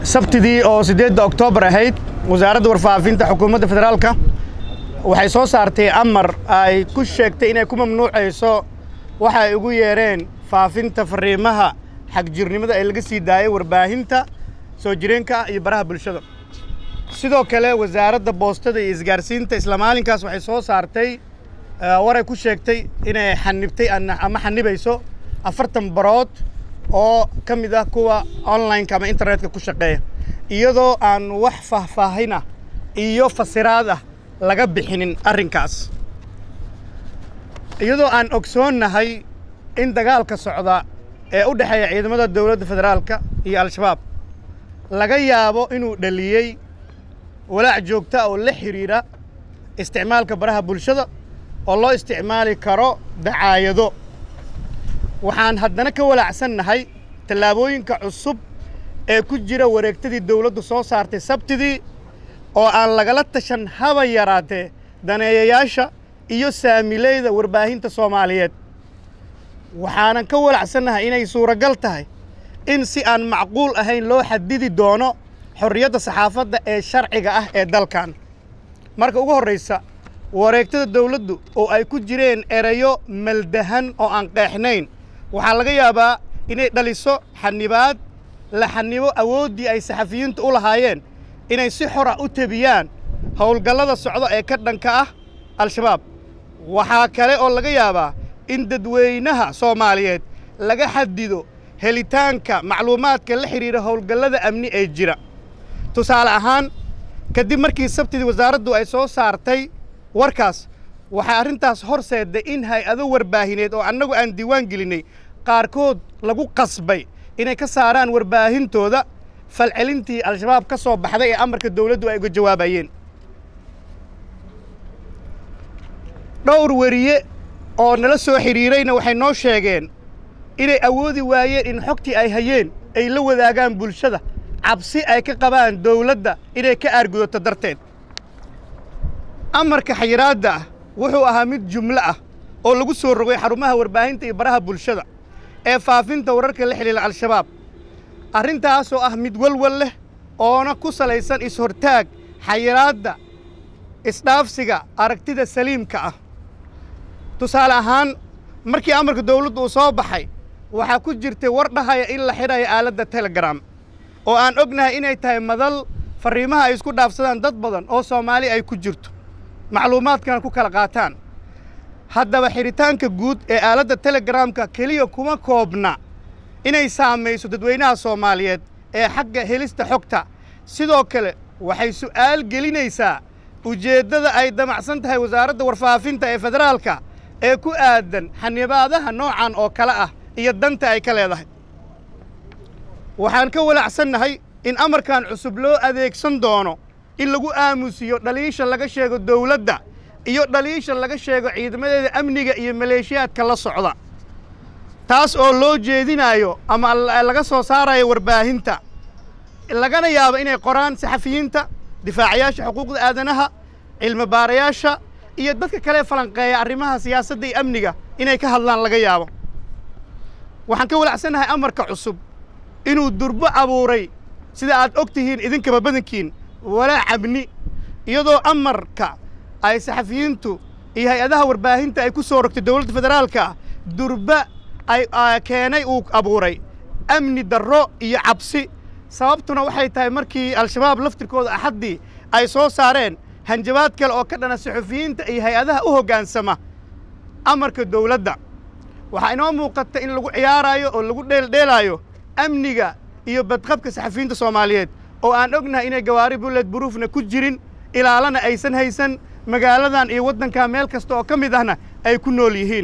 sabtidii oo siddeedda oktoobar ahayd wasaaradda warfaafinta xukuumadda federaalka waxay soo saartay amar ay ku sheegtay inay ku mamnuucayso waxa ay ugu yeedheen faafinta fariimaha xagjirnimada ee laga sii daayay warbaahinta soo jireenka iyo baraha bulshada sidoo kale wasaaradda boostada iyo isgaarsiinta isla maalinkaas waxay soo saartay waray ku sheegtay inay xanibtay ama xanibayso afartan barood oo ka mid ah kuwa online-ka ama internetka ku shaqeeya iyadoo aan wax faahfaahina iyo fasiraad ah laga bixinin arrinkaas iyadoo aan ogsoonnahay in dagaalka socda ee u dhexeeya ciidamada dowladda federaalka iyo al-shabaab laga yaabo inuu dhaliyey walaac joogta oo la xidhiidha isticmaalka baraha bulshada oo loo isticmaali karo dacaayado waxaan haddana ka walaacsannahay tallaabooyinka cusub ee ku jira wareegtadii dawladdu soo saartay sabtidii oo aan lagala tashan haba yaraatee daneeyayaasha iyo saamileyda warbaahinta soomaaliyeed waxaanan ka walacsannahay inay suuragal tahay in si aan macquul ahayn loo xadidi doono xorriyadda saxaafadda ee sharciga ah ee dalkan marka ugu horraysa wareegtada dawladdu oo ay ku jireen erayo maldahan oo aan qeexnayn waxaa laga yaabaa inay dhaliso xanibaad la xanibo awooddii ay saxafiyiintu u lahaayeen inay si xora u tebiyaan howlgallada socdo ee ka dhanka ah al-shabaab waxaa kale oo laga yaabaa in dadweynaha soomaaliyeed laga xadido helitaanka macluumaadka la xidhiidha howlgallada amni ee jira tusaale ahaan kadib markii sabtidii wasaaraddu ay soo saartay warkaas waxaa arrintaas horseedday in hay-ado warbaahineed oo annagu aan diiwaan gelinnay qaarkood lagu qasbay inay ka saaraan warbaahintooda falcelintii al-shabaab ka soo baxday ee amarka dawladdu ay uga jawaabayeen dhowr weriye oo nala soo xidhiirayna waxay noo sheegeen inay awoodi waayeen in xogtii ay hayeen ay la wadaagaan bulshada cabsi ay ka qabaan dawladda inay ka aargudato darteed amarka xayiraadda ah wuxuu ahaa mid jumlo ah oo lagu soo rogay xarumaha warbaahinta iyo baraha bulshada ee faafinta wararka la xidhiila al-shabaab arrintaasoo ah mid walwal leh oona ku salaysan is-hortaag xayiraadda isdhaafsiga aragtida saliimka ah tusaale ahaan markii amarka dawladdu uu soo baxay waxaa ku jirtay war dhahaya in la xidhayo aaladda telegram oo aan ognahay inay tahay madal farriimaha ay isku dhaafsadaan dad badan oo soomaali ay ku jirto macluumaadkana ku kala qaataan haddaba xidhitaanka guud ee aaladda telegramka keliya kuma koobna inay saamayso dadweynaha soomaaliyeed ee xagga helista xogta sidoo kale waxay su'aal gelinaysaa ujeeddada ay damacsan tahay wasaaradda warfaafinta ee federaalka ee ku aadan xanibaadaha noocan oo kale ah iyo danta ay ka leedahay waxaan ka walacsannahay in amarkan cusub loo adeegsan doono in lagu aamusiyo dhaliisha laga sheego dawladda iyo dhaliisha laga sheego ciidamadeeda amniga iyo maleeshiyaadka la socda taas oo loo jeedinayo ama laga soo saarayo warbaahinta lagana yaabo inay qoraan saxafiyiinta difaacayaasha xuquuqda aadanaha cilmi baarayaasha iyo dadka kale falanqeeya arrimaha siyaasadda iyo amniga inay ka hadlaan laga yaabo waxaan ka walacsannahay amarka cusub inuu durbo abuuray sida aad og tihiin idinkaba badankiin walaac amni iyadoo amarka ay saxafiyiintu iyo hay-adaha warbaahinta ay ku soo rogtay dowladda federaalka durba ay keenay uu abuuray amni darro iyo cabsi sababtuna waxay tahay markii al-shabaab laftirkooda axaddii ay soo saareen hanjabaad kale oo ka dhana saxufiyiinta iyo hay-adaha u hoggaansama amarka dawladda waxaa inoo muuqata in lagu ciyaaraayo oo lagu dheeldheelaayo amniga iyo badqabka saxafiyiinta soomaaliyeed oo aan ognahay inay gawaari bullet buruufna ku jirin ilaalana aysan haysan magaaladan iyo waddankaa meel kasta oo ka mid ahna ay ku nool yihiin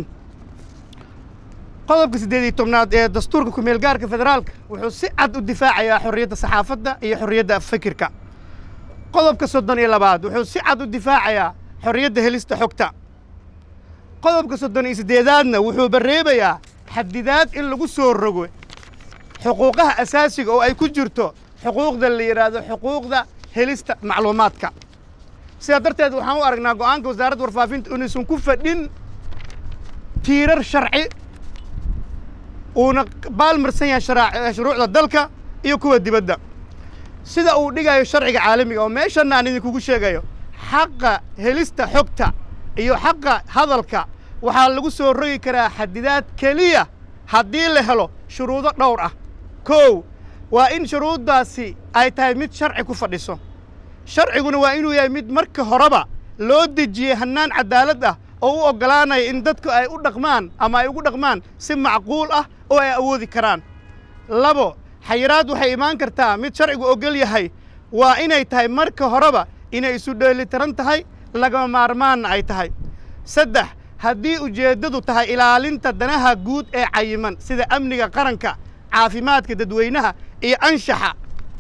qodobka siddeed iyo tobnaad ee dastuurka kumeelgaarka federaalka wuxuu si cad u difaacayaa xorriyadda saxaafadda iyo xorriyadda fikirka qodobka soddon iyo labaad wuxuu si cad u difaacayaa xorriyadda helista xogta qodobka soddon iyo siddeedaadna wuxuu barreebayaa xadidaad in lagu soo rogo xuquuqaha asaasiga oo ay ku jirto xuquuqda la yidhaahdo xuquuqda helista macluumaadka sidaa darteed waxaan u aragnaa go'aanka wasaaradda warfaafinta inaysan ku fadhin tiirar sharci uuna baalmarsan yahay shuruucda dalka iyo kuwa dibadda sida uu dhigayo sharciga caalamiga oo meeshanna aan idinkugu sheegayo xaqa helista xogta iyo xaqa hadalka waxaa lagu soo rogi karaa xadidaad keliya haddii la helo shuruudo dhowr ah kow waa in shuruuddaasi ay tahay mid sharci ku fadhiso sharciguna waa inuu yahay mid marka horeba loo dejiyey hannaan caddaalad ah oo u oggolaanaya in dadku ay u dhaqmaan ama ay ugu dhaqmaan si macquul ah oo ay awoodi karaan labo xayiraad waxay imaan kartaa mid sharcigu oggol yahay waa inay tahay marka horeba inay isu dheelitiran tahay lagama maarmaanna ay tahay saddex haddii ujeeddadu tahay ilaalinta danaha guud ee cayiman sida amniga qaranka caafimaadka dadweynaha iyo anshaxa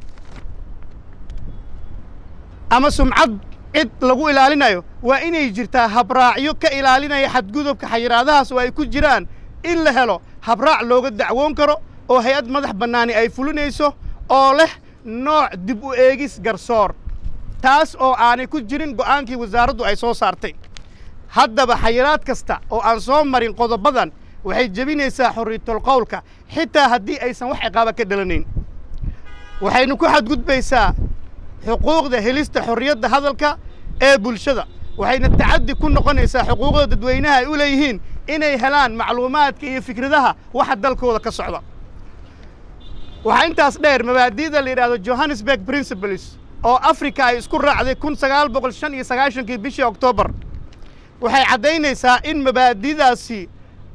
ama sumcad cid lagu ilaalinayo waa inay jirtaa habraacyo ka ilaalinaya xadgudubka xayiraadahaas oo ay ku jiraan in la helo habraac looga dacwoon karo oo hay-ad madax bannaani ay fulinayso oo leh nooc dib u eegis garsoor taas oo aanay ku jirin go'aankii wasaaraddu ay soo saartay haddaba xayiraad kasta oo aan soo marin qodobadan waxay jebinaysaa xorriyatol qowlka xitaa haddii aysan wax ciqaaba ka dhalanayn waxaynu ku xadgudbaysaa xuquuqda helista xorriyadda hadalka ee bulshada waxayna tacaddi ku noqonaysaa xuquuqda dadweynaha ay u leeyihiin inay helaan macluumaadka iyo fikradaha waxa dalkooda ka socda waxaa intaas dheer mabaadi'da la yidhahdo johannesburg principles oo africa ay isku raacday kun sagaal boqol shan iyo sagaashankii bishii oktoobar waxay caddaynaysaa in mabaadi'daasi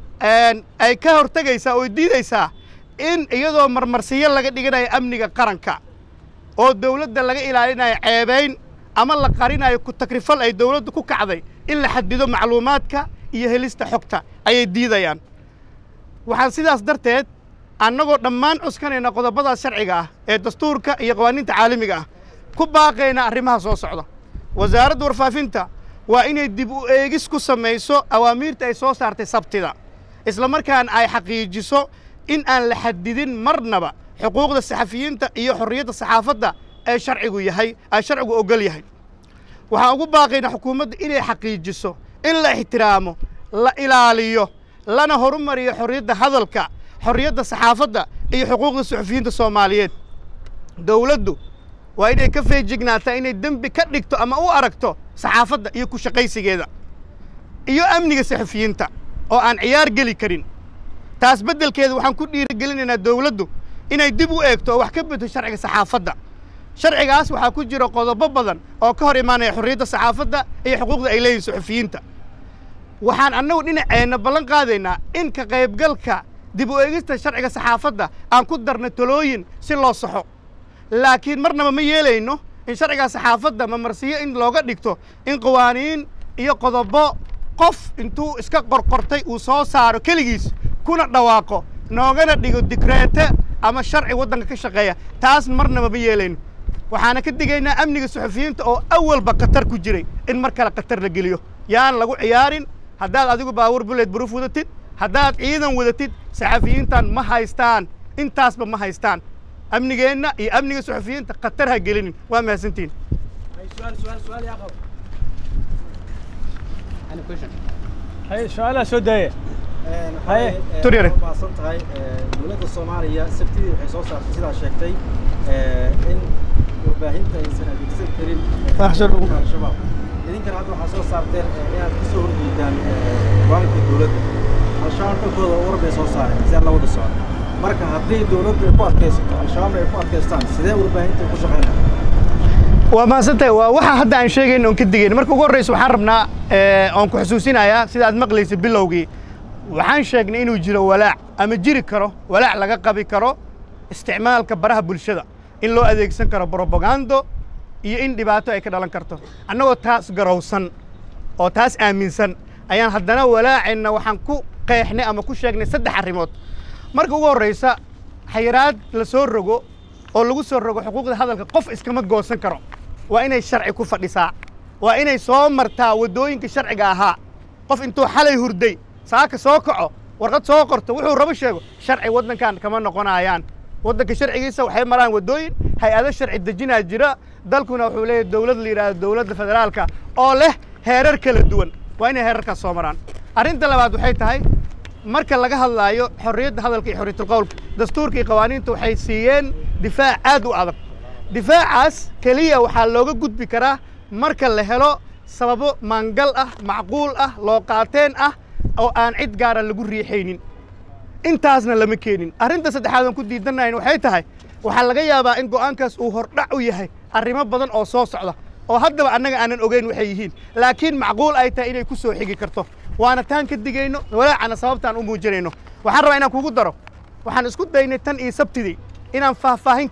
ay ka hortegaysaa oo diidaysaa in iyadoo marmarsiyo laga dhiganayo amniga qaranka oo dawladda laga ilaalinayo ceebayn ama la qarinayo ku takrifal ay dawladdu ku kacday in la xadido macluumaadka iyo helista xogta ayay diidayaan waxaan sidaas darteed annagoo dhammaan cuskanayna qodobadaas sharciga ah ee dastuurka iyo qawaaniinta caalamiga ah ku baaqayna arrimaha soo socda wasaaradda warfaafinta waa inay dib u eegis ku samayso awaamiirta ay soo saartay sabtida isla markaana ay xaqiijiso in aan la xadidin marnaba xuquuqda saxafiyiinta iyo xorriyadda saxaafadda ee sharcigu yahay ay sharcigu oggol yahay waxaan ugu baaqaynaa xukuumadda inay xaqiijiso in la ixtiraamo la ilaaliyo lana horumariyo xorriyadda hadalka xorriyadda saxaafadda iyo xuquuqda suxufiyiinta soomaaliyeed dawladdu waa inay ka feejignaataa inay dembi ka dhigto ama u aragto saxaafadda iyo ku shaqaysigeeda iyo amniga saxufiyiinta oo aan ciyaar geli karin taas beddelkeeda waxaan ku dhiirigelinaynaa dawladdu inay dib u eegto oo wax ka bedto sharciga saxaafadda sharcigaas waxaa ku jira qodobo badan oo ka hor imaanaya xorriyadda saxaafadda iyo xuquuqda ay leeyihin suxufiyiinta waxaan annagu dhinaceenna ballan qaadaynaa in ka qaybgalka dib u eegista sharciga saxaafadda aan ku darna talooyin si loo saxo laakiin marnaba ma yeelayno in sharciga saxaafadda mamarsiyo in looga dhigto in qawaaniin iyo qodobo qof intuu iska qorqortay uu soo saaro keligiis kuna dhawaaqo noogana dhigo dikreete ama sharci waddanka ka shaqeeya taas marnaba ma yeelayno waxaana ka digaynaa amniga suxufiyiinta oo awalba khatar ku jiray in mar kale khatar la geliyo yaan lagu ciyaarin haddaad adigu baawur buleed buruuf wadatid haddaad ciidan wadatid saxafiyiintan ma haystaan intaasba ma haystaan amnigeenna iyo amniga suxufiyiinta khatar ha gelinin waa mahadsantiin هاي سؤالها سوداية Haye. Tur yare. maasan tahay dowladda soomaaliya sabtidii waxay soo saartay sidaa sheegtay in warbaahinta aysan adeegsan karin Faaxsan ugu. al-shabaab idinkana hadda waxaa soo saarteen inaad ka soo horjeedaan go'aanka dowladda al-shabaab dhankooda war bay soo saareen si aan la wada socon marka haddii dowladdu ay ku adkaysato al-shabaabna ay ku adkaystaan sidee warbaahinta ku shaqaynaya waa mahadsantahay waa waxa hadda aan sheegayn oon ka digayn marka ugu horreysa waxaan rabnaa eh, oon ku xusuusinayaa sida aad maqlaysa bilowgii waxaan sheegnay inuu jiro walaac ama jiri karo walaac laga qabi karo isticmaalka baraha bulshada in loo adeegsan karo brobagando iyo in dhibaato ay ka dhalan karto annagoo taas garowsan oo taas aaminsan ayaan haddana walaacayna waxaan ku qeexnay ama ku sheegnay saddex arrimood marka ugu horreysa xayiraad la soo rogo oo lagu soo rogo xuquuqda hadalka qof iskama goosan karo waa inay sharci ku fadhisaa waa inay soo martaa waddooyinka sharciga ahaa qof intuu xalay hurday saaka soo kaco warqad soo qorto wuxuu rabo sheego sharci waddankan kama noqonayaan waddanka sharcigiisa waxay maraan waddooyin hay-ado sharci dejinaa jira dalkuna wuxuu leeyahay dowlad la yidhaahdo dowladda federaalka oo leh heerar kala duwan waa inay heerarkaas soo maraan arrinta labaad waxay tahay marka laga hadlaayo xorriyadda hadalka iyo xorriyatul qowlka dastuurka iyo qawaaniinta waxay siiyeen difaac aad u adag difaacaas keliya waxaa looga gudbi karaa marka la helo sababo maangal ah macquul ah loo qaateen ah oo aan cid gaara lagu riixaynin intaasna lama keenin arrinta saddexaad aan ku diidanayn waxay tahay waxaa laga yaabaa in go'aankaas uu hordhac u yahay arrimo badan oo soo socda oo haddaba annaga aanan ogeyn waxay yihiin laakiin macquul ay tahay inay ku soo xigi karto waana taan ka digayno walaacana sababtaan u muujinayno waxaan rabaa inaan kugu daro waxaan isku daynay tan iyo sabtidii inaan faahfaahin